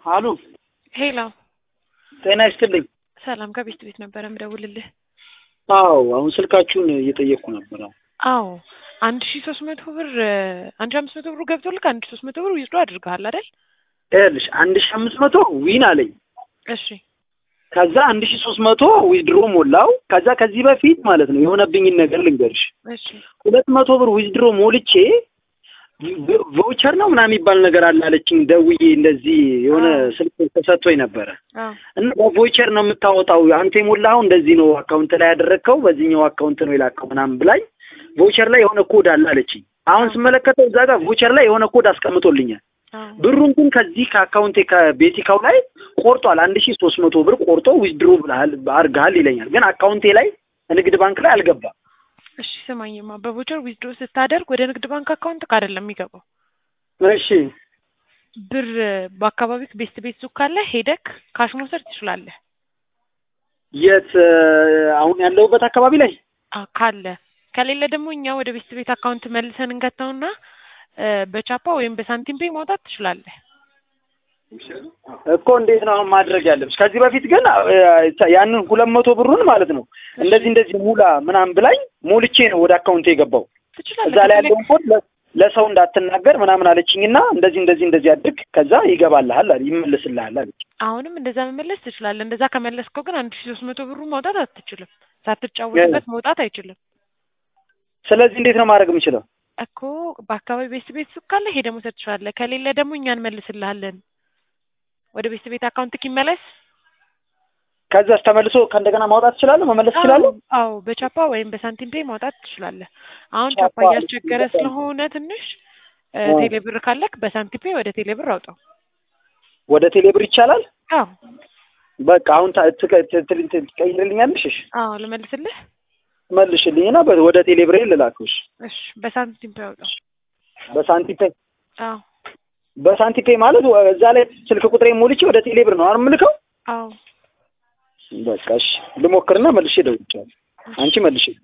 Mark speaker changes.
Speaker 1: አሉ
Speaker 2: ሄሎ፣
Speaker 1: ጤና ይስጥልኝ።
Speaker 2: ሰላም ከቤት ቤት ነበረ ምደውልልህ።
Speaker 1: አዎ አሁን ስልካችሁን እየጠየቅኩ ነበር። አዎ
Speaker 2: አዎ አንድ ሺ ሶስት መቶ ብር አንድ ሺ አምስት መቶ ብሩ ገብቶልክ አንድ ሺ ሶስት መቶ ብር ዊዝድሮ አድርገሃል አይደል?
Speaker 1: ይኸውልሽ አንድ ሺ አምስት መቶ ዊን አለኝ።
Speaker 2: እሺ
Speaker 1: ከዛ አንድ ሺ ሶስት መቶ ዊዝድሮ ሞላው። ከዛ ከዚህ በፊት ማለት ነው የሆነብኝን ነገር ልንገርሽ።
Speaker 2: እሺ
Speaker 1: ሁለት መቶ ብር ዊዝድሮ ሞልቼ ቮቸር ነው ምናምን የሚባል ነገር አለ አለችኝ። ደውዬ እንደዚህ የሆነ
Speaker 2: አዎ።
Speaker 1: ስልክ ተሰጥቶኝ ነበረ
Speaker 2: አዎ
Speaker 1: እና በቮቸር ነው የምታወጣው አንተ የሞላኸው እንደዚህ ነው አካውንት ላይ ያደረግከው በዚህኛው አካውንት ነው የላከው ምናምን ብላኝ ቮቸር ላይ የሆነ ኮድ አለ አለችኝ። አሁን ስመለከተው እዛ ጋር ቮቸር ላይ የሆነ ኮድ አስቀምጦልኛል።
Speaker 2: አዎ
Speaker 1: ብሩን ግን ከዚህ ከአካውንቴ ከቤቲካው ላይ ቆርጧል። አንድ ሺ ሶስት መቶ ብር ቆርጦ ዊዝድሮ ብለሃል አድርገሃል ይለኛል። ግን አካውንቴ ላይ ንግድ ባንክ ላይ አልገባም።
Speaker 2: እሺ ስማኝማ በቮቸር ዊዝድሮ ስታደርግ ወደ ንግድ ባንክ አካውንት አይደለም የሚገባው
Speaker 1: እሺ
Speaker 2: ብር በአካባቢክ ቤስት ቤት ሱቅ ካለ ሄደክ ካሽ መውሰድ ትችላለህ።
Speaker 1: የት አሁን ያለሁበት አካባቢ ላይ
Speaker 2: አ ካለ ከሌለ ደግሞ እኛ ወደ ቤስት ቤት አካውንት መልሰን እንከተውና እ በቻፓ ወይም በሳንቲም ፔይ ማውጣት ትችላለህ።
Speaker 1: እኮ እንዴት ነው አሁን ማድረግ ያለብሽ? ከዚህ በፊት ግን እ ያንን ሁለት መቶ ብሩን ማለት ነው እንደዚህ እንደዚህ ሙላ ምናምን ብላኝ ሞልቼ ነው ወደ አካውንቴ የገባው።
Speaker 2: ትችላለህ
Speaker 1: እዛ ላይ
Speaker 2: ከፈለግ-
Speaker 1: ያለውን ኮድ ለ- ለሰው እንዳትናገር ምናምን አለችኝና እንደዚህ እንደዚህ እንደዚህ አድርግ ከዛ ይገባልሃል አለ ይመልስልሃል አለች።
Speaker 2: አሁንም እንደዛ መመለስ ትችላለህ። እንደዛ ከመለስከው ግን አንድ ሺ ሶስት መቶ ብሩ ማውጣት አትችልም። ሳትጫወትበት መውጣት አይችልም
Speaker 1: ስለዚህ እንዴት ነው ማድረግ የምችለው?
Speaker 2: እኮ በአካባቢ ቤስት ቤት ሱቅ ካለ ሄደህ መውሰድ ትችላለህ። ከሌለ ደግሞ እኛ እንመልስልሃለን። ወደ ቤስት ቤት አካውንትክ ይመለስ።
Speaker 1: ከዛስ ተመልሶ ከእንደገና ማውጣት እችላለሁ መመለስ እችላለሁ?
Speaker 2: አዎ በቻፓ ወይም በሳንቲም ፔይ ማውጣት ትችላለህ። አሁን
Speaker 1: ቻፓ
Speaker 2: ቻፓ እያስቸገረ ስለሆነ ትንሽ እ
Speaker 1: አዎ።
Speaker 2: ቴሌ ብር ካለክ በሳንቲም ፔይ ወደ ቴሌ ብር አውጣው።
Speaker 1: ወደ ቴሌብር ይቻላል?
Speaker 2: አዎ
Speaker 1: በቃ አሁን ታ- ትቀ- ት- ት- ት- ትቀይርልኛለሽ? እሺ
Speaker 2: አዎ ልመልስልህ።
Speaker 1: መልሽልኝና በ- ወደ ቴሌብሬ ልላክሽ
Speaker 2: እሺ በሳንቲም ፔይ አውጣው።
Speaker 1: በሳንቲም ፔይ
Speaker 2: አዎ
Speaker 1: በሳንቲም ፔይ ማለት ወ- እዛ ላይ ስልክ ቁጥሬ ሞልቼ ወደ ቴሌብር ነው አይደል የምልከው?
Speaker 2: አዎ
Speaker 1: በቃ እሺ ልሞክርና መልሼ እደውልልሻለሁ። አንቺ መልሽ